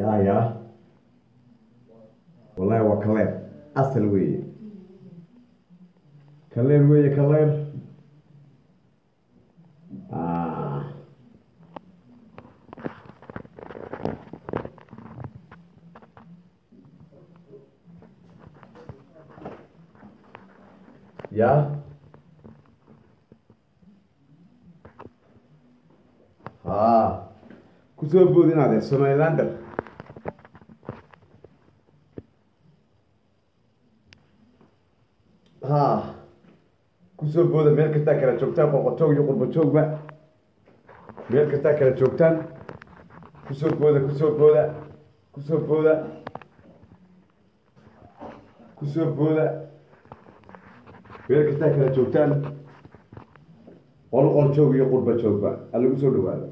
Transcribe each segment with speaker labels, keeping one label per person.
Speaker 1: ya ya wallahi waa kaleer asal weeye kaleer weeye kaleer Ah. ya ha kusoo bood inaadee somalilander ha kusoo booda meel kastaa kala joogtaan qoqotoog iyo qurbajoogba meel kastaa kala joogtaan kusoo booda kusoo booda kusoo booda kusoo booda meel kastaa kala joogtaan qol qol joog iyo qurba joogba ha lagu soo dhawaado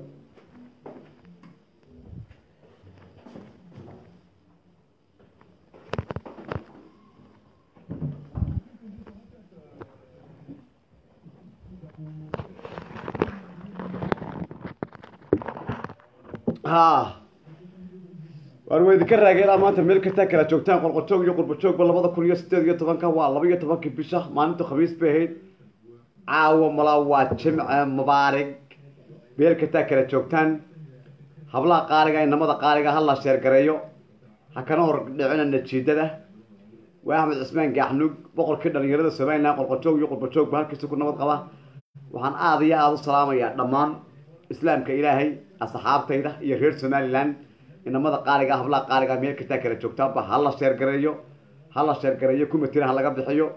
Speaker 1: ha waar waa idinka raageelaa maanta meel kastaa kala joogtaan qolqojoog iyo qurbajoogba labada kun iyo sideed iyo tobanka waa laba iyo tobankii bisha maalinta khamiis bay ahayd caawa malaa waa jimce mubaarig meel kastaa kala joogtaan hablaha qaaliga inamada qaaliga ha la sheergareeyo ha kana hor dhicina najiidada waa axmed cismaan gaaxnuug boqorkii dhalinyarada somalilan qolqojoog iyo qurbajoogba halkiisa ku nabad qaba waxaan aada iyo aada u salaamayaa dhammaan islaamka ilaahay asxaabtayda iyo reer somalilan inamada qaaliga hablaha qaaliga meel kastaa kala joogtaanba ha la sheergareeyo ha la sheergareeyo kumatira ha laga bixiyo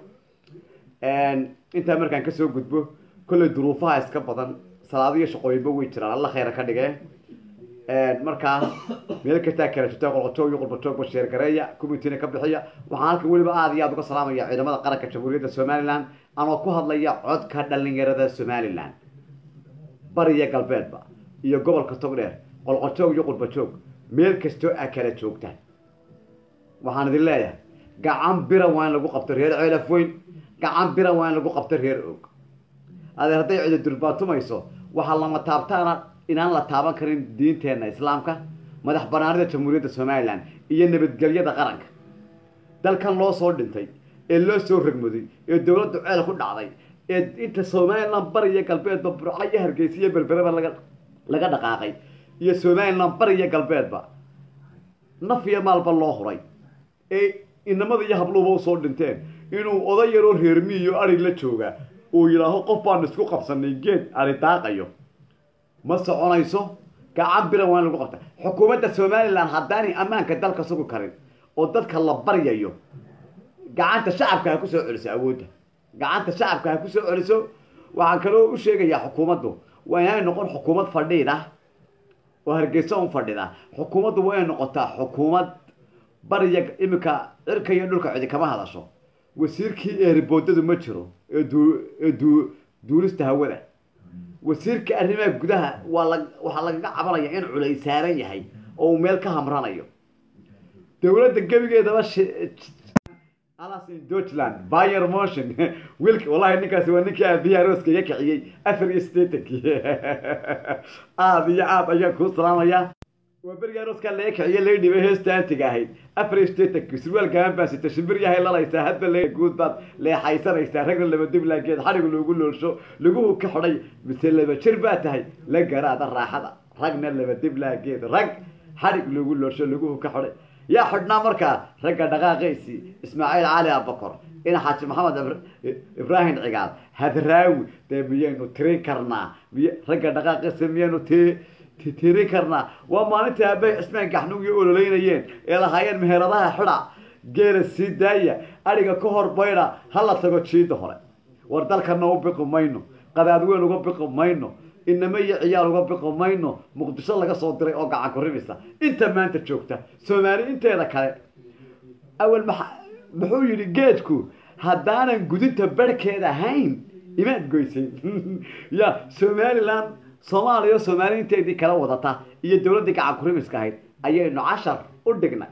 Speaker 1: intaa markaan kasoo gudbo kolley duruufaha iska badan salaadiyo shaqooyinba way jiraan alla khayra ka dhige markaa meel kastaa kala joogtaan qolqojoog iyo qurbajoogba sheergareeya kumitina ka bixiya waxaan halkan weliba aada iyo aada uga salaamaya ciidamada qaranka jamhuuriyadda somalilan anoo ku hadlaya codka dhalinyarada somalilan bariya galbeedba iyo gobolka togdheer qolqojoog iyo qurbajoog meel kastoo a kala joogtaan waxaan idin leeyahay gacan bira waa in lagu qabto reer ceelaf weyn gacan bira waa in lagu qabto reer og adeer hadday cidi durbaatumayso waxaa lama taabtaana inaan la taaban karin diinteenna islaamka madax banaanida jamhuuriyadda somalilan iyo nabadgelyada qaranka dalkan loo soo dhintay ee loo soo ragmuday ee dowladdu ceel ku dhacday ee inta somalilan bariya galbeedba burco iyo hargeysa iyo berbereba laga laga dhaqaaqay iyo somalilan bariya galbeedba naf iyo maalba loo huray ee inamada iyo habluuba usoo dhinteen inuu oday yaroo reermiiyo ari la jooga uu yidhaaho qof baan isku qabsanay geed ari daaqayo ma soconayso gacan biran waa in lagu qabta xukuumadda somalilan haddaanay ammaanka dalka sugi karin oo dadka la baryayo gacanta shacabka ha kusoo celiso awoodda gacanta shacabka ha kusoo celiso waxaan kaloo u sheegayaa xukuumaddu waa inay noqon xukuumad fadhiid ah oo hargeysa un fadhida xukuumaddu waa inay noqotaa xukuumad bariya iminka cirka iyo dhulka cidi kama hadasho wasiirkii eeriboodadu ma jiro ee duu ee duu duulista hawada wasiirka arrimaha gudaha waa la waxaa lagaga cabanaya in culay saaran yahay oo uu meel ka hamranayo dowladda gebigeedaba alas in deutschland bayer motion wiilka wallahi ninkaasi waa ninkii aabiyaha rooska iga kiciyey afar iyo siddeetankii aada iyo aad ayaan kuu salaamayaa waa berigaa rooskaa laga kiciye laga dhibay heesta antiga ahayd afar iyo siddeetankii surwaal gaban baa sita shimbir yahay lalaysaa hadba le guud baad leexaysanaysaa ragna laba diblaageed xadhigu lagu loolsho laguhu ka xidhay mise laba jir baa tahay la garaada raaxada ragna laba diblaageed rag xadhig lagu loolsho laguhu ka xidhay yaa xidhnaa markaa ragga dhaqaaqaysii ismaaciil cali abakor ina xaaji maxamed ibraahim cigaal hadraawi dee miyaynu tirin karnaa miy ragga dhaqaaqaysi miyaynu ti tirin karnaa waa maalintii aabay cismaan gaxnugiyo ololeynayeen ee lahaayeen meheradaha xidha geela sii daaya adhiga ka hor baydha hala tago jiida hore war dalkana u biqi mayno qadaad weyn uga biqi mayno inama iyo ciyaal uga biqi mayno muqdisho laga soo diray oo gacan ku rimisa inta maanta joogta soomaali inteeda kale awel ma muxuu yidhi geedku haddaanan gudinta barhkeed ahayn imaad goysay ya somalilan soomaaliya soomaali inteedii kala wadata iyo dowladdii gacan ku rimiska ahayd ayaynu cashar u dhignay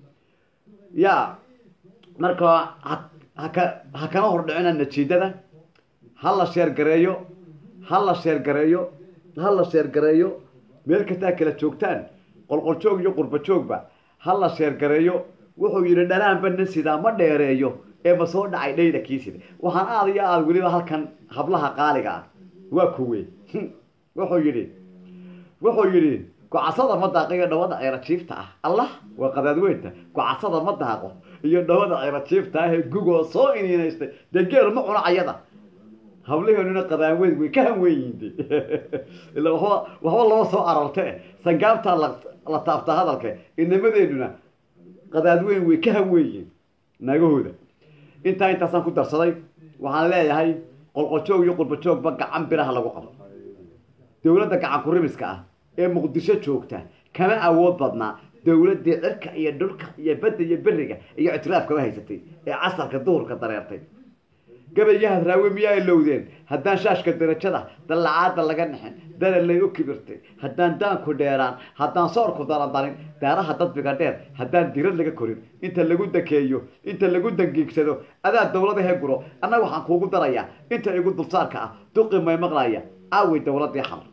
Speaker 1: ya marka haka ha kana hordhicina najiidada ha la sheergareeyo ha la sheergareeyo ha la sheergareeyo meel kastaa kala joogtaan qolqoljoog iyo qurbajoogba ha la sheergareeyo wuxuu yidhi dhanaanba nin sidaa ma dheereeyo ee ma soo dhacay dhayda kii sida waxaan aada iyo aada weliba halkan hablaha qaaliga ah waa kuwe wuxuu yidhi wuxuu yidhi gocasada ma daaqo iyo dhawada ceera jiifta ah allah waa qadaadweynta gocasada ma daaqo iyo dhawada ceera jiifta ah ee gugoo soo iniinaystay dee geel ma cuno ayada hablaheenuna qadaanweyd way ka hanweynyiinde ila waxba waxba lama soo ararte sangaabtaa la la taabtaa hadalka inamadeenuna qadaadweyn way ka hanweeyiin naagahooda intaa intaasaan ku darsaday waxaan leeyahay qolqojoog iyo qurbajoogba gacan biraha lagu qabo dowladda gacan kurimiska ah ee muqdisho joogta kama awood badnaa dowladdii cirka iyo dhulka iyo badda iyo beriga iyo ictiraafkaba haysatay ee casarka duhurka dareertay gabayahaad raawe miyaa ilowdeen haddaan shaashka darajada dallacaada laga nixin dalalay u kibirtay haddaan daanku dheeraan haddaan soorku darandarin daaraha dadbiga dheer haddaan dirad laga korin inta lagu dakeeyo inta lagu dangiigsado adaa dowladahe guro annaga waxaan kuugu darayaa inta igu dulsaarka ah duqi may maqlaya aawey dowladii xamar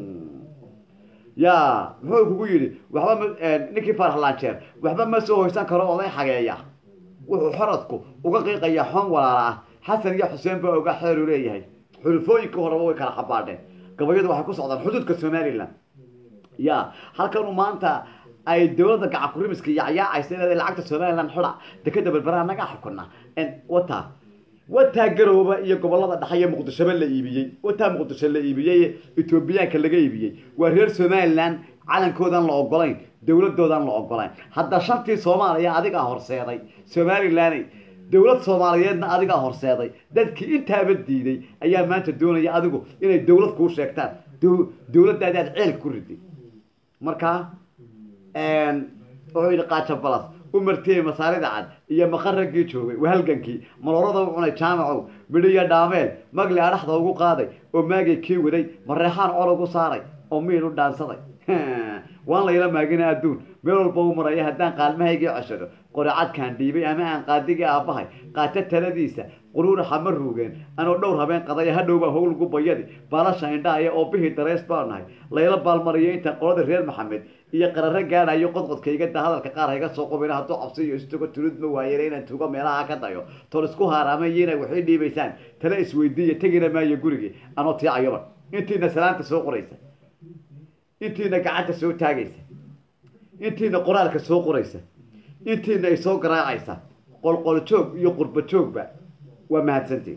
Speaker 1: ya muxuu kugu yidhi waxba ma ninkii farhlaanjeer waxba ma soo hoysan karo oday xageeya wuxuu xoradku uga qiiqayaa xon walaala ah xasan iyo xuseen baa oga xeeru leeyahay xulufooyinka horeba way kala xabaadheen gabayadu waxay ku socdaan xuduudka somalilan ya halkanu maanta ay dowladda gacan kurimiska yacyaacaysa inaad lacagta somalilan xidha dekeda berberaha naga xukuna wata wataa garooba iyo gobolada dhexe iyo muqdishoba la iibiyey wataa muqdisho la iibiyey etoobiyaanka laga iibiyey waa reer somalilan calankoodan la ogolayn dowladoodan la ogolayn hadda shantii soomaaliya adigaa horseeday somalilan dowlad soomaaliyeedna adigaa horseeday dadkii intaaba diiday ayaa maanta doonaya adigu inay dowlad kuu sheegtaan dowladdaadi aad ceel ku riday markaa wuxuu yidhi qaaja balas u martiyey masaarida cad iyo maqaraggii joogay wahalgankii maloorada u cunay jaamacow midhiyo dhaameel magli adhaxda ugu qaaday oo maagay kii waday mareexaan colog u saaray oo miil u dhaansaday waan layla maagina adduun meel walba u maraya haddaan qaalmahaygii ceshado qoricadkaan dhiibay ama aan qaadigii aabbahay qaata taladiisa quruuraxa ma ruugeen anoo dhowr habeen qadaya hadhowbaa howlgu bayadi baalasha indhaaya oo bihii dareys baa nahay layla baalmariyo intaan qolada reer maxamed iyo qararo gaadhayo qodqodkaygada hadalka qaar hayga soo qubina hadduu cabsiyo istugo tulid ma waayeen inaan tugo meelaha ka dayo tol isku haaraamay inay waxay dhiibaysaan tala isweydiiya tegina maayo gurigii anoo tiicayoba intiina salaanta soo qoraysa intiina gacanta soo taagaysa intiina qoraalka soo qoraysa intiina ay soo garaacaysa qolqoljoog iyo qurba joogba waa mahadsantiin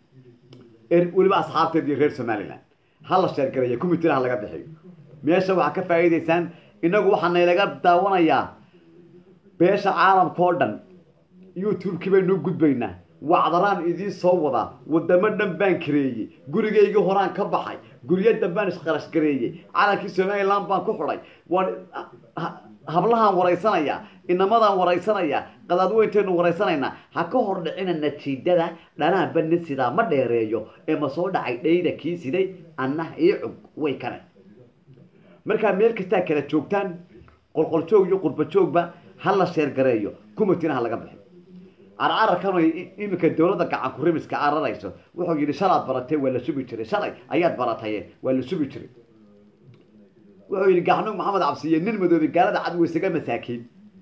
Speaker 1: weliba asxaabteed iyo reer somalilan ha la sheergaraya kumitiraha laga bixiyo meesha waxaa ka faa'iidaysaan innagu waxaa naylaga daawanayaa beesha caalamka oo dhan youtube-kii baynuu gudbaynaa wacdaraan idiin soo wadaa wadamo dhan baan kareeyey gurigaygii horaan ka baxay guryo dambaan isqarash gareeyey calankii somalilan baan ku xidhay waan hablahaan waraysanayaa inamadaan waraysanayaa qadaadweyntaynu waraysanaynaa ha ka hor dhicina natiijada dhanaanba nin sidaa ma dheereeyo ee ma soo dhacay dhayda kii siday annah io cug way kane markaa meel kastaa kala joogtaan qolqoljoog iyo qurbajoogba ha la sheergareeyo kumitina ha laga bixi carcararkan iminka dowladda gacan kurimiska cararayso wuxuu yidhi shalaad baratay waa la sugi jiray shalay ayaad barataye waa la sugi jiray wuxuu yidhi gaxnuug maxamed cabsiye nin madoobi gaalada cad weysaga masaakiin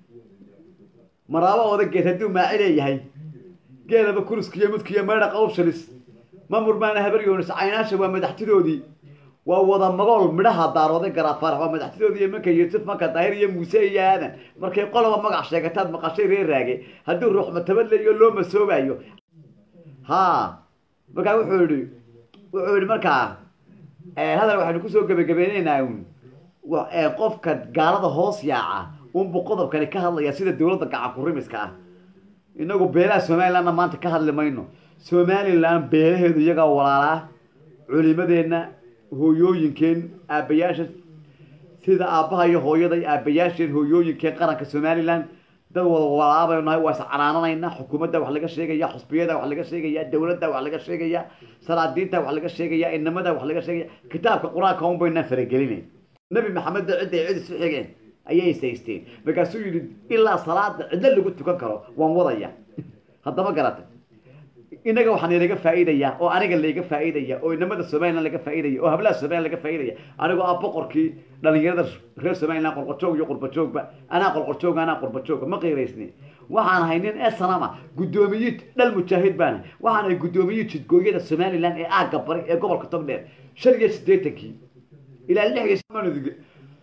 Speaker 1: maraabo odageed hadduu maaci leeyahay geelaba kuriskiiyo mudkiiyo meedha qawbshalis mamurmaana habaryoonis caynaasha waa madaxtidoodii waa wada magool midhaha daarooday garaafaarax waa madaxtidoodii iyo manka yuusuf manka daahir iyo muuse iyo aadan markay qoloba magac sheegataad maqashay reer raage hadduu ruux matabadlayo loo masoobayo ha markaa wuxuu yihi wuxuu yihi markaa hadal waxaynu kusoo gebagabeyneynaa un qofka gaalada hoos yaaca unbu qodobkani ka hadlaya sida dowladda gacan kurimiska ah inagu beelaha somalilandna maanta ka hadli mayno somaliland beelaheedu iyagaa walaalaa culimadeenna hooyooyinkeen aabbayaasha sida aabbaha iyo hooyada aabbayaasheen hooyooyinkeen qaranka somaliland dad wada walaabaynu nahay waa iscanaananaynaa xukuumadda wax laga sheegaya xusbiyada wax laga sheegaya dowladda wax laga sheegaya salaadiinta wax laga sheegaya inamada wax laga sheegaya kitaabka qur-aanka un baynaan faragelinayn nabi maxamed ba cidday cid isu xigeen ayay isaysteen markaasuu yidhi ilaa salaada cidlo lagu tukan karo waan wadaya haddama garatay inaga waxaan laga faa'iidaya oo aniga layga faa'iidaya oo inamada somaliland laga faa'iidaya oo hablaha somaliland laga faa'iidaya anigoo ah boqorkii dhalinyarada reer somaliland qolqojoog iyo qurbajoogba anaa qolqojoog anaa qurbajoogba ma qiiraysni waxaan ahay nin esanama guddoomiye dhal mujaahid baan ahay waxaan ahay guddoomiye jidgooyada somaliland ee aagga bari ee gobolka togdheer shan iyo siddeetankii ilaa lix iyo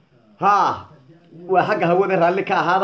Speaker 1: ha waa xagga hawada raalli ka ahaada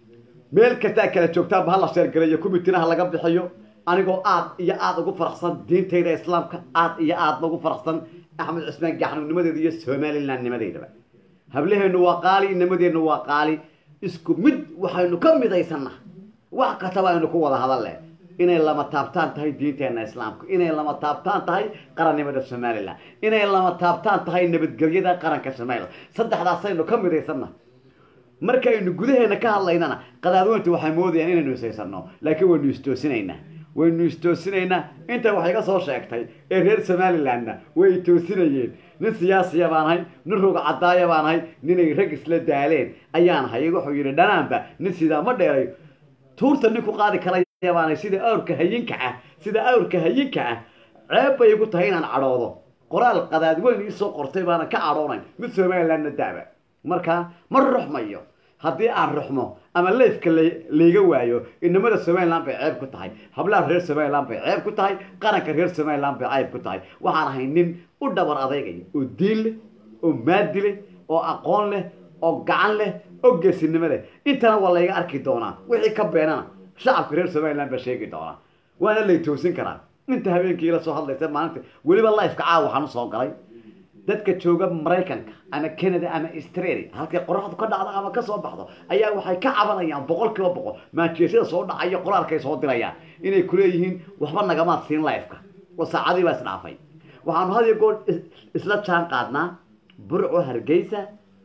Speaker 1: meel kastaa kala joogtaanba hala sheergareeyo kumitinaha laga bixiyo anigoo aad iyo aada ugu faraxsan diintayda islaamka aad iyo aadna ugu faraxsan axmed cismaan gaxnugnimadeeda iyo somaliland nimadeydaba hablaheenu waa qaali inamadeennu waa qaali isku mid waxaynu ka midaysanna wax kastaba aynu ku wada hadalle inay lama taabtaan tahay diinteena islaamka inay lama taabtaan tahay qarannimada somaliland inay lama taabtaan tahay nabadgelyada qaranka somaliland saddexdaasaynu ka midaysanna markaynu gudaheena ka hadlaynana qadaadweyntu waxay moodayaan inaynu ishaysano laakiin waynu istoosinaynaa waynu istoosinaynaa inta wax iga soo sheegtay ee reer somalilandna way toosinayeen nin siyaasiya baan ahay nin roga cadaaya baan ahay ninay rag isla daaleen ayaan ahay wuxuu yidhi dhanaanba nin sidaa ma dheeray tuurta nin ku qaadi karaya baan ahay sida awrka hayinka ah sida awrka hayinka ah ceeb bay igu tahay inaan cadhoodo qoraal qadaadweyn iisoo qortay baana ka cadhoonayn mid somalilandna daaba markaa ma ruxmayo haddii aan ruxmo ama leefka layga waayo inamada somaliland bay ceeb ku tahay hablaha reer somaliland bay ceeb ku tahay qaranka reer somaliland bay ceeb ku tahay waxaan ahay nin u dhabar adeegaya oo diin leh oo maadi leh oo aqoon leh oo gacan leh oo geesinimo leh intana waa layga arki doonaa wixii ka beenana shacabka reer somaliland baa sheegi doonaa waana lay toosin karaa inta habeenkii la soo hadlaysa maalinta weliba lifeka caawa waxaan usoo galay dadka jooga maraykanka ama canada ama australia halkay qoraxdu ka dhacdo ama kasoo baxdo ayaa waxay ka cabanayaan boqol kiiba boqol maanjeesyada soo dhacaya qoraalkay soo dirayaan inay kuleeyihiin waxba nagamaad siin lifeka oo saacadii baa isdhaafay waxaanu had iyo goor isla jaan qaadnaa burco hargeysa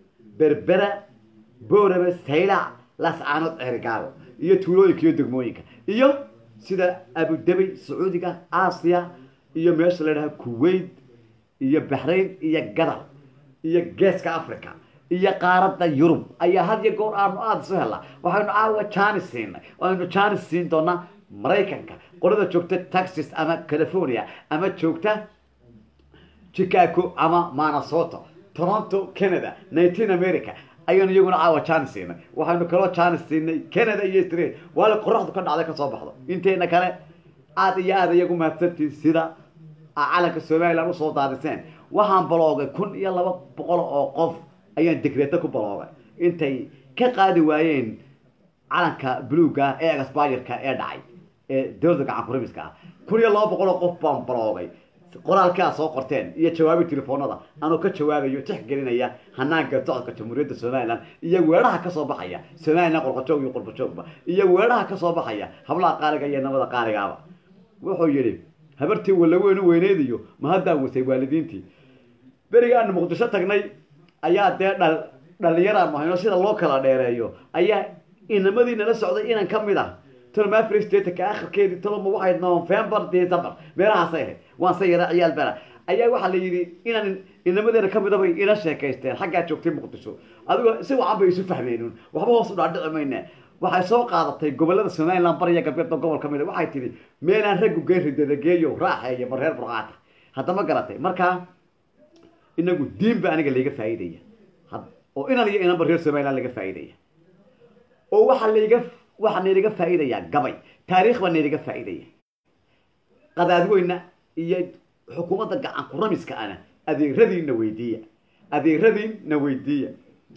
Speaker 1: berbera boorame saylac lascaanood cerigaago iyo tuulooyinka iyo degmooyinka iyo sida abudabi sacuudiga aasiya iyo meesha la dhaha kuwait iyo baxrayn iyo gadar iyo geeska africa iyo qaaradda yurub ayaa had iyo goor aanu aada isu helnaa waxaynu caawa janis siinay aynu janis siin doonaa maraykanka qolada joogta texas ama california ama joogta chicago ama manasoto toronto canada nineteen america ayaynu iyaguna caawa janis siinay waxaynu kaloo janis siinay canada iyo australia waala qoraxdu ka dhacday kasoo baxdo inteena kale aada iyo aada iyagu mahadsantii sida calanka somaliland usoo daadiseen waxaan baloogay kun iyo laba boqol oo qof ayaan degreeto ku baloogay intay ka qaadi waayeen calanka bluga ee exbayerka ee dhacay ee dowladda gacan kurimiska ah kun iyo laba boqol oo qof baan baloogay qoraalkaa soo qorteen iyo jawaabi telefoonada anuu ka jawaabayo tixgelinaya hanaanka socodka jamhuuriyadda somaliland iyo weeraha kasoo baxaya somaliland qorqojoog iyo qurbajoogba iyo weeraha kasoo baxaya hablaha qaaliga iyo namada qaaligaaba wuxuu yidhi habartii walaweyn u weyneediyo ma haddaan wasay waalidiintii berigaanu muqdisho tagnay ayaa dee dhal dhalinyaraan mahayno sida loo kala dheereeyo ayaa inamadii nala socday inan ka mid ah tolmafri statka akhirkeedii toloma waxay november december meelahaasay ahayd waan se yara ciyaal bera ayaa waxaa la yidhi inaan inamadeena ka midabay ila sheekaysteen xaggaa joogtay muqdisho adigoo si wacan bay isu fahmeenun waxba hoos u dhaadhici mayne waxay soo qaadatay gobolada somaliland bariya galbeed oo gobol ka mid a waxay tidhi meelaan raggu geeridedageeyo raaxeeyo mareer burqaata haddama garatay markaa inagu diin ba aniga layga faa'iidaya oo inan iyo inanba reer somaliland laga faa'iidaya oo waxaa layga waxaa naylaga faa'iidayaa gabay taariikh baa naylaga faa'iidaya qadaadweyna iyo xukuumadda gacan kuramiska ana adeeradiinna weydiiya adeeradiinna weydiiya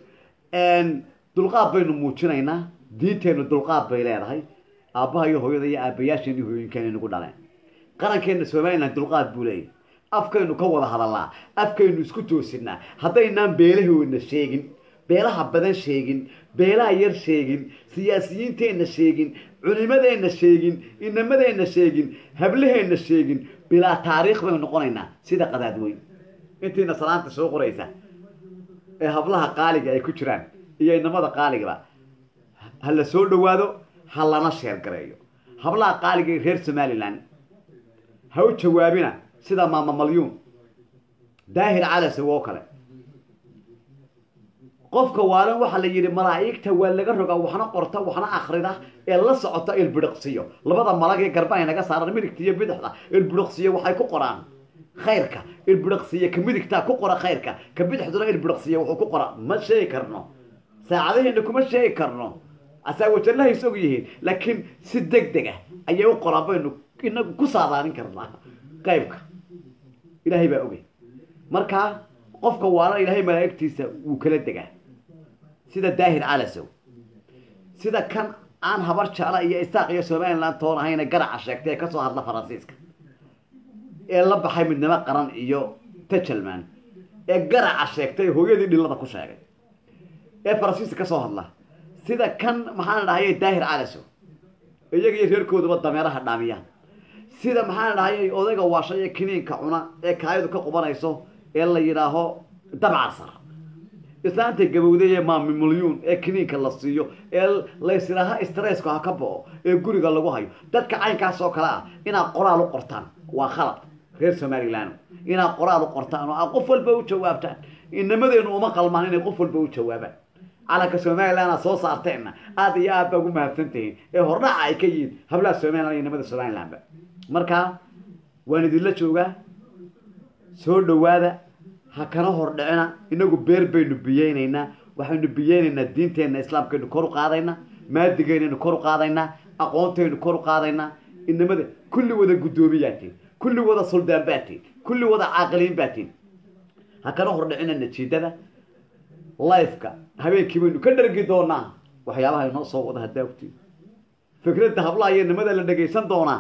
Speaker 1: dulqaad baynu muujinaynaa diinteennu dulqaad bay leedahay aabbaha iyo hooyada iyo aabayaasheen iyo hooyinkeena nagu dhaleen qarankeenna somaliland dulqaad buu leeyahy afkaynu ka wada hadalnaa afkaynu isku toosinaa haddaynaan beelahoodna sheegin beelaha badan sheegin beelaha yar sheegin siyaasiyiinteenna sheegin culimadeenna sheegin inamadeenna sheegin hablaheenna sheegin bilaa taariikh baynu noqonaynaa sida qadaadweyn intiina salaanta soo qoraysa ee hablaha qaaliga ay ku jiraan iyo inamada qaaligaba ha la soo dhawaado ha lana sheergareeyo hablaha qaaliga ee reer somaliland ha u jawaabina sida maama malyuun daahir calasow oo kale qofka waalan waxaa la yidhi malaa'igta waa laga rogaa waxna qorta waxna akrida ee la socota ilbidhiqsiyo labada malag ee garbaha naga saaran midigta iyo bidixda ilbidhiqsiyo waxay ku qoraan khayrka ilbidhiqsiyo ka midigtaa ku qora khayrka ka bidixduna ilbidhiqsiyo wuxuu ku qora ma sheegi karno saacadaheena kuma sheegi karno asaawajanlahay is og yihiin laakiin si deg deg ah ayay u qoraan baynu inagu ku saadaanin karnaa qaybka ilaahay baa ogay markaa qofka waalan ilaahay malaa'igtiisa wuu kala degaa sida daahir calasow sida kan aan habar jecla iyo isaaq iyo somaliland toon ahayna garaca sheegtay ee kasoo hadla faransiiska ee la baxay midnimo qaran iyo tajalman ee garaca sheegtay hooyadii dhilada ku sheegay ee faransiiska kasoo hadla sida kan maxaan dhahayay daahir calasow iyaga iyo reerkooduba dameeraha dhaamiyaan sida maxaan dhahayay odayga waasha iyo kiniinka cuna ee kaayadu ka qubanayso ee la yidhaaho dabcasar islaanta gabowday ee maami milyuun ee kiniinka la siiyo ee laysidhaaha stresska ha ka bao ee guriga lagu hayo dadka caynkaas oo kale ah inaad qoraal u qortaan waa khalad reer somaliland inaad qoraal u qortaan oo aad qof walba u jawaabtaan inamadeenu uma qalmaan inay qof walba u jawaabaan calanka somaliland aad soo saarteenna aada iyo aad baa ugu mahadsantihiin ee hordhaca ay ka yihiin hablaha somaliland iyo inamada somalilandba markaa waan idinla joogaa soo dhawaada ha kana hor dhicina inagu beer baynu biyeynaynaa waxaynu biyeynaynaa diinteenna islaamkaynu kor u qaadaynaa maadigeynaynu kor u qaadaynaa aqoontaynu kor u qaadaynaa inamada kulli wada guddoomiyatiin kulli wada suldaan baatiin kulli wada caaqiliin baatiin ha kana hor dhicina najiidada lifeka habeenkii baynu ka dhargi doonaa waxyaabaha inoo soo wada haddaa ogtiin fikradda hablaha iyo nimada la dhagaysan doonaa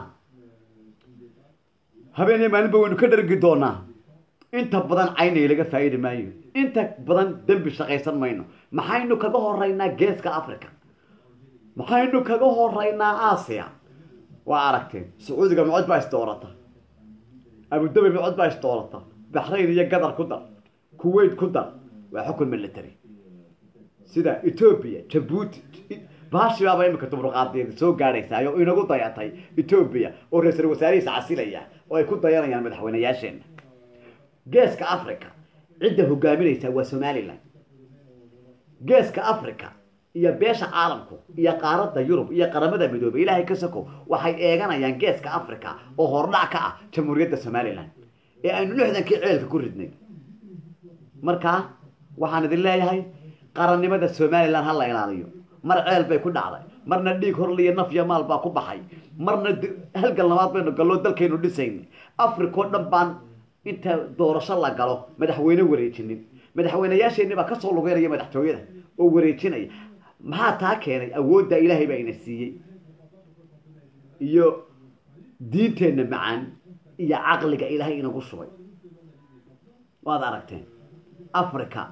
Speaker 1: habeen iyo maalinba waynu ka dhargi doonaa inta badan caynay laga faa'iidi maayo inta badan dembi shaqaysan mayno maxaynu kaga horeynaa geeska africa maxaynu kaga horeynaa aasiya waa aragteen sacuudiga micod baa isdoorata abudabi micod baa isdoorata baxrayn iyo gadar ku dar kuwait ku dar waa xukun military sida ethoobia jabuuti baashibaaba imika dubruqaadeeda soo gaadhaysaa oo inagu dayatay ethoobia oo ra-iisul wasaarihiisa casilaya oo ay ku dayanayaan madaxweynayaasheena geeska africa cidda hogaaminaysa waa somalilan geeska africa iyo beesha caalamku iyo qaaradda yurub iyo qaramada midoobey ilaahay ka soko waxay eeganayaan geeska africa oo hordhac ka ah jamhuuriyadda somalilan ee aynu lixdankii ceelka ku ridnay markaa waxaan idin leeyahay qarannimada somalilan ha la ilaaliyo mar ceel bay ku dhacday marna dhiig horliyo naf iyo maal baa ku baxay marna halgal labaad baynu gallo dalkaynu dhisaynay africa oo dhan baan inta doorasho la galo madaxweyne wareejinin madaxweynayaasheenni baa kasoo lugeynaya madaxtooyada oo wareejinaya maxaa taa keenay awoodda ilaahay baa ina siiyey iyo diinteenna macaan iyo caqliga ilaahay inagu shubay waad aragteen africa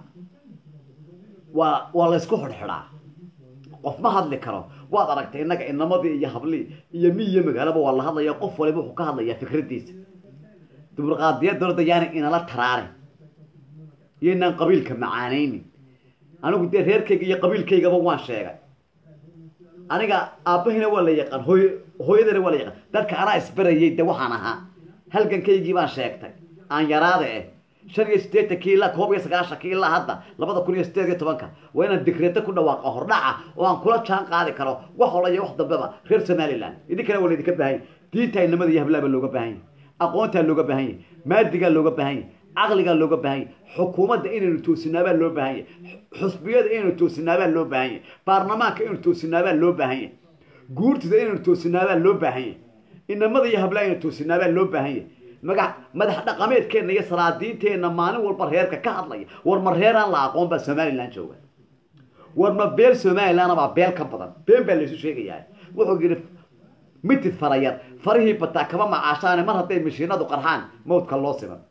Speaker 1: waa waa laysku xidhxidhaa qof ma hadli karo waad aragtay innaga inamadii iyo hablii iyo mi iyo magaalaba waa la hadlaya qof waliba wuxuu ka hadlayaa fikraddiisa duburqaadiyadda horda yaana inala taraarin iyo inaan qabiilka macaanaynin anigu dee reerkayga iyo qabiilkaygaba waan sheegay aniga aabbahina waa la yaqaan hooy hooyadana waa la yaqaan dadka anaa isbarayay de waxaan ahaa halgankaygii baan sheegtay aan yaraada eh shan iyo siddeetankii ilaa koob iyo sagaashankii ilaa hadda labada kun iyo siddeed iyo tobanka waa inaan digreeto ku dhawaaqa hordhaca oo aan kula jaan qaadi karo wax hola iyo wax dambeba reer somaliland idinkana waa laydinka baahan yahy diinta inamada iyo hablaaba looga baahan yahy aqoontaa looga baahan yahy maadigaa looga baahan yahy caqligaa looga baahan yahy xukuumadda inaynu toosinaabaa loo baahan yahy xusbiyada inaynu toosinaabaa loo baahan yahy baarlamaanka inaynu toosinaabaa loo baahan yahy guurtida inaynu toosinaabaa loo baahan yahy inamada iyo hablaa inaynu toosinaabaa loo baahan yahy maga madax dhaqameedkeenna iyo salaadiinteenna maalin walba reerka ka hadlaya war ma reeraan la aqoon baa somaliland jooga war ma beel somaliland baa beel ka badan been baa laysu sheegayaa wuxuu yidhi mitid farayar farihii bataa kama macaashaane mar hadday mashiinadu qarxaan mawdka loo siman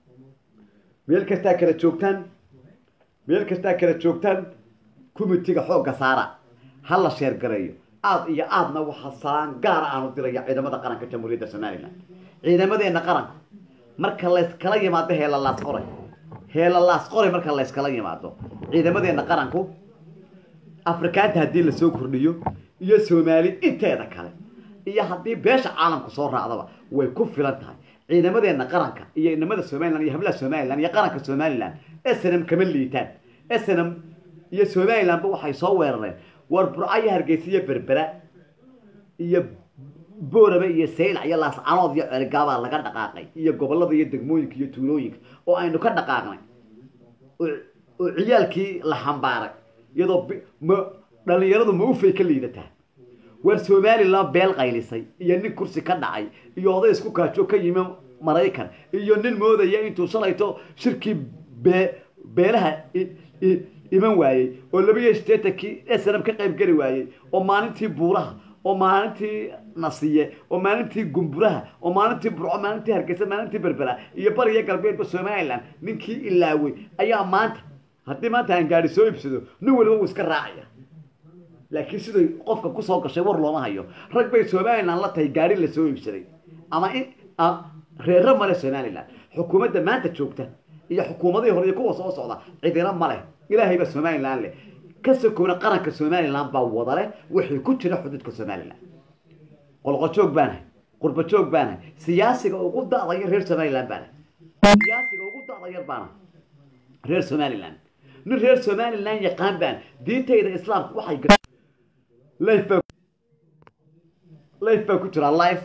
Speaker 1: meel kastaa kala joogtaan meel kastaa kala joogtaan committiga xoogga saara ha la sheergareeyo aad iyo aadna waxaa salaan gaara aanu diraya ciidamada qaranka jamhuuriyadda somaliland ciidamadeena qaranka marka layskala yimaado heelalaas qoray heelalaas qoray marka layskala yimaado ciidamadeena qaranku afrikaanta haddii lasoo kordhiyo iyo soomaali inteeda kale iyo haddii beesha caalamku soo raacdaba way ku filan tahay ciidamadeena qaranka iyo inamada somaliland iyo hablaha somaliland iyo qaranka somaliland snm kama liitaan snm iyo somalilandba waxay soo weerareen war burco iyo hargeysa iyo berbera iyo boorame iyo saylac iyo laascanood iyo cergaabaa laga dhaqaaqay iyo gobolada iyo degmooyinka iyo tuulooyinka oo aynu ka dhaqaaqnay oo ciyaalkii la xambaaray iyadoo dhalinyaradu ma ufay ka liidataa war somaliland beel qaylisay iyo nin kursi ka dhacay iyo oday isku kaajo ka yimi maraykan iyo nin moodaya intuu shalayto shirkii bee beelaha iman waayey oo laba iyo sideetankii snm ka qayb geli waayey oo maalintii buuraha oo maalintii nasiye oo maalintii gumburaha oo maalintii burco maalintii hargeysa maalintii berbera iyo bariyo galbeedba somaliland ninkii ilaawey ayaa maanta haddii maanta aan gaari soo ibsado nin waliba uu iska raacaya laakiin siday qofka kusoo gashay war looma hayo rag bay somaliland la tahay gaari lasoo iibsaday ama in reero male somaliland xukuumadda maanta joogta iyo xukuumadihii hore iyo kuwa soo socda cidina ma leh ilaahay baa somaliland leh ka sokoona qaranka somaliland baa wada leh wixii ku jira xuduudka somaliland qolqojoog baanahay qurbajoog baanahay siyaasiga ugu da'daya reer somaliland baanahay siyaasiga ugu da'dayar baanahay reer somaliland nin reer somaliland yaqaan baan diintayda islaamka waxay life baa life baa ku jira life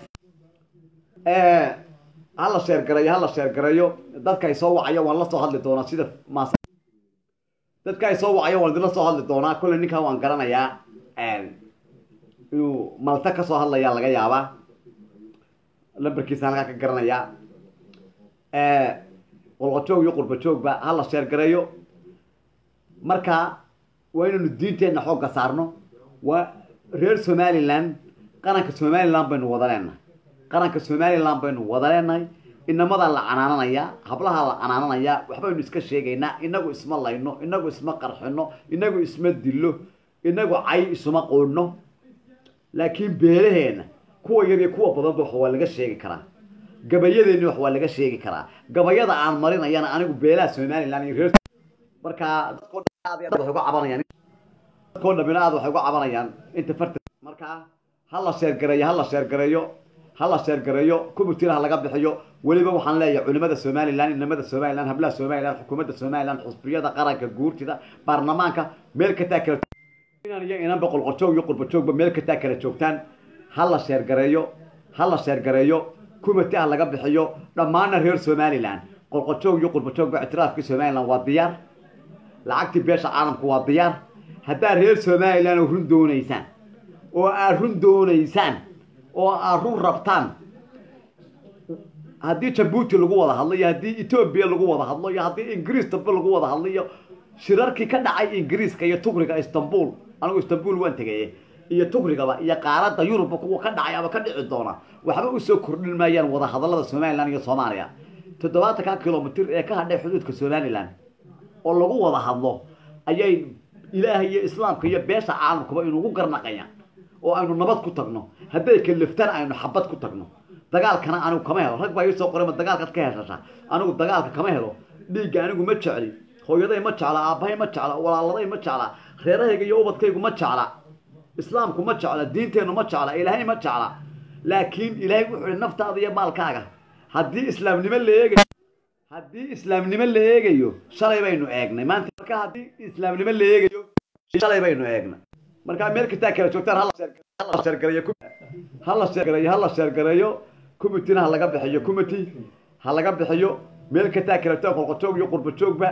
Speaker 1: hala sheergarayo hala sheergarayo dadka ay soo wacayo waan la soo hadli doonaa sida maas dadka ay soo wacayo waan idinla soo hadli doonaa kolley ninkan waan garanayaa inuu malta ka soo hadlayaa laga yaabaa lambarkiisa halkaa ka garanayaa qolqojoog iyo qurbajoogba hala sheergareeyo marka waa inaynu diinteenna xoogga saarno waa reer somaliland qaranka somaliland baynu wada leenahay qaranka somaliland baynu wada leenahay inamadaa la canaananayaa hablahaa la canaananayaa waxbaynu iska sheegaynaa inagu isma layno inagu isma qarxino inagu isma dillo inagu cay isuma qoodhno laakiin beelaheenna kuwa yar iyo kuwa badanba wax waa laga sheegi karaa gabayadeenni wax waa laga sheegi karaa gabayada aan marinayana anigu beelaha somaliland iyo reer markaa dadko uga cabanayaan dadkoo dhamina aad waxay uga cabanayaan inta farta markaa hala sheergareeyo hala sheergareeyo hala sheergareeyo committina ha laga bixiyo weliba waxaan leeyahay culimada somaliland inamada somaliland hablaha somaliland xukuumadda somaliland xusbiyada qaranka guurtida baarlamaanka meel kastaa kala inaan iyo inanba qolqojoog iyo qurbajoogba meel kastaa kala joogtaan hala sheergareeyo hala sheergareeyo committi ha laga bixiyo dhammaana reer somaliland qolqojoog iyo qurbajoogba ictiraafkii somaliland waa diyaar lacagtii beesha caalamku waa diyaar haddaad reer somaliland oo run doonaysaan oo aad run doonaysaan oo aad run rabtaan haddii jabuuti lagu wada hadlo iyo haddii etoobiya lagu wada hadlo iyo haddii ingiriis dambe lagu wada hadlo iyo shirarkii ka dhacay ingiriiska iyo tugriga istanbul anigu istanbul waan tegaye iyo tugrigaba iyo qaaradda yurubba kuwa ka dhacay ama ka dhici doona waxba usoo kordhin maayaan wada hadallada somaliland iyo soomaaliya toddobaatanka kilomitr ee ka hadhay xuduudka somaliland oo lagu wada hadlo ayay ilaahay iyo islaamka iyo beesha caalamkuba inugu garnaqayaan oo aynu nabad ku tagno hadday kaliftaan aynu xabad ku tagno dagaalkana anigu kama helo rag baa iisoo qoray ma dagaalkaad ka heshashaa anigu dagaalka kama helo dhiigga anigu ma jecli hooyaday ma jecla aabbahay ma jecla walaaladay ma jecla reerahayga iyo ubadkaygu ma jecla islaamku ma jecla diinteennu ma jecla ilaahay ma jecla laakiin ilaahay wuxuu ihi naftaada iyo maalkaaga haddii islaamnimo la eegayo haddii islaamnimo la eegayo shalay baynu eegnay maanta marka haddii islaamnimo la eegayo shalay baynu eegnay markaa meel kastaa kala joogtaan hala sheergareeyo hala sheergareeyo hala sheergareeyo committina ha laga bixiyo committee ha laga bixiyo meel kastaa kala joog qolqojoog iyo qurbajoogba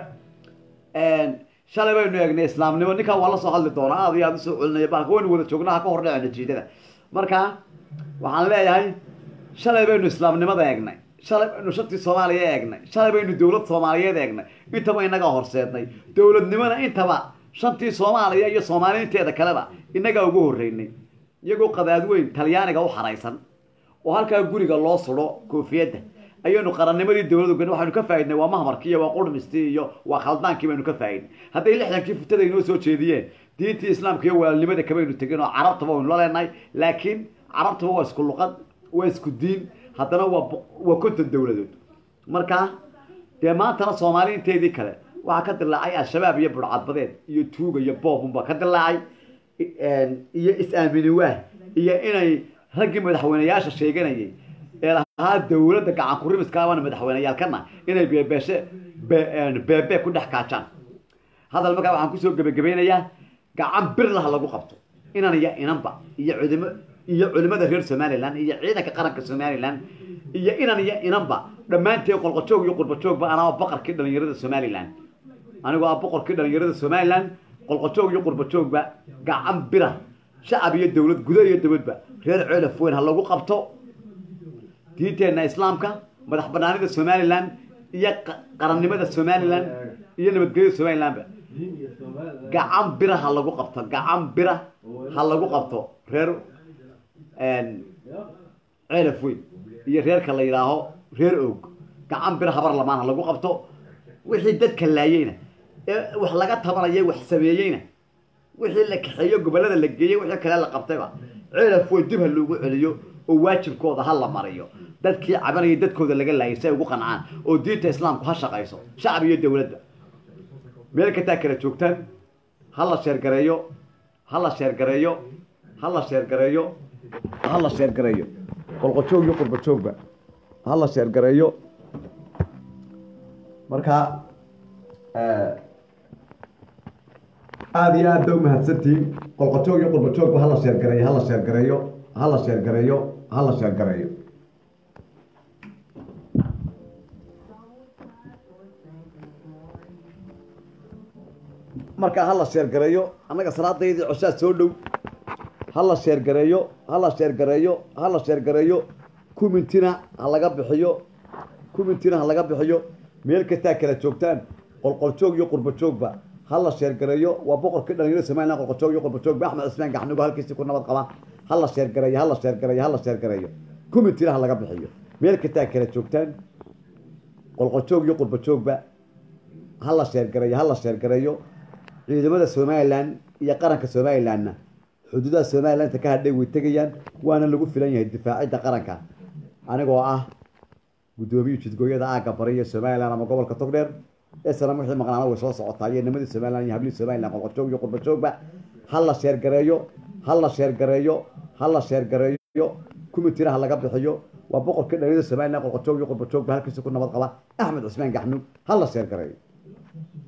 Speaker 1: shalay baynu eegnay islaamnimo ninkan waa la soo hadli doonaa aad iyo aad usoo celinaya baalka waynu wada joognaa ha ka hordhaco natiijada marka waxaan leeyahay shalay baynu islaamnimada eegnay shalay baynu shantii soomaaliya eegnay shalay baynu dowlad soomaaliyeed eegnay intaba inagaa horseednay dowladnimona intaba shantii soomaaliya iyo soomaaliinteeda kaleba inagaa ugu horreynay iyagoo qadaad weyn talyaaniga u xaraysan oo halkaa guriga loo sudho koofiyadda ayaynu qarannimadii dowladu gan waxaynu ka faaidnay waa mahmarkii iyo waa qurmistii iyo waa khaldaankii baynu ka faaidnay hadday lixdankii futada inoo soo jeediyeen diintii islaamka iyo walaalnimada kabaynu tegin oo carabtaba waynu la leenahay laakiin carabtaba waa isku luqad waa isku diin haddana waa waa konton dowladood marka dee maantana soomaali inteedii kale waxaa ka dilaacay al-shabaab iyo burcadbadeed iyo tuuga iyo boobunba ka dilaacay iyo is-aamini waah iyo inay raggii madaxweyneyaasha sheeganayay ee lahaa dowladda gacan kurimiskaabana madaxweyneyaalkana inay beebeeshe beebe ku dhex kaajaan hadal markaa waxaan kusoo gebagabeynayaa gacan birlaha lagu qabto inan iyo inanba iyo cudimo iyo culimada reer somaliland iyo ciidanka qaranka somaliland iyo inan iyo inanba dhammaanteen qolqojoog iyo qurbajoogba anaa boqorkii dhalinyarada somaliland anigoo ah boqorkii dhalinyarada somaliland qolqojoog iyo qurbajoogba gacan bira shacab iyo dowlad gudo iyo dowladba reer ceelaf weyn ha lagu qabto diinteenna islaamka madax banaanida somaliland iyo qarannimada somaliland iyo nabadgelyada somalilandba gacan bira ha lagu qabto gacan bira ha lagu qabto reer ceelaf weyn iyo reerka la yidhaaho reer oog gacan bira habar lamaan ha lagu qabto wixii dadka laayeyna ee wax laga tabanaya wax sameeyeyna wixii la kaxeeyo gobollada la geeyey wixii kale la qabtayba ceelaf weyn dib ha loogu celiyo oo waajibkooda ha la mariyo dadkii cabanaya dadkooda laga laayay si ay ugu qancaan oo diinta islaamku ha shaqayso shacab iyo dowladda meel kastaa kala joogtaan ha la sheergareeyo ha la sheergareeyo ha la sheergareeyo ha la sheergareeyo qolqojoog iyo qurbajoogba ha la sheergareeyo marka aada iyo aad ba umahadsantihiin qolqojoog iyo qurbajoogba hala sheergareeyo hala sheergareeyo hala sheergareeyo hala sheergareeyo marka hala sheergareeyo annaga salaadaydii coshaa soo dhow hala sheergareeyo hala sheergareeyo hala sheergareeyo kumintina ha laga bixiyo kumintina ha laga bixiyo meel kastaa kala joogtaan qolqoljoog iyo qurbajoogba hala sheergareeyo waa boqorkii dhalinyarada somaliland qolqoljoog iyo qurbajoogba axmed cismaan gaxnugo halkiisi ku nabad qaba hala sheergareeyo hala sheergareeyo hala sheergareeyo kumintina ha laga bixiyo meel kastaa kala joogtaan qolqoljoog iyo qurbajoogba hala sheergareeyo hala sheergareeyo ciidamada somaliland iyo qaranka somalilandna xuduudaha somaliland inta ka hadhay way tegayaan waana lagu filan yahay difaacidda qaranka anigoo ah guddoomiye jidgooyada aagga bari iyo somaliland ama gobolka togdheer ee sanam wixii maqnaana way soo socotaa iyo nimadii somaliland iyo hablihii somaliland qolqojoog iyo qurbajoogba ha la sheergareeyo ha la sheergareeyo ha la sheergareeyo kumitina ha laga bixiyo waa boqorkii dhalinyada somaliland qolqojoog iyo qurbajoogba halkiisa ku nabad qaba axmed cismaan gaxnuug ha la sheergareeyo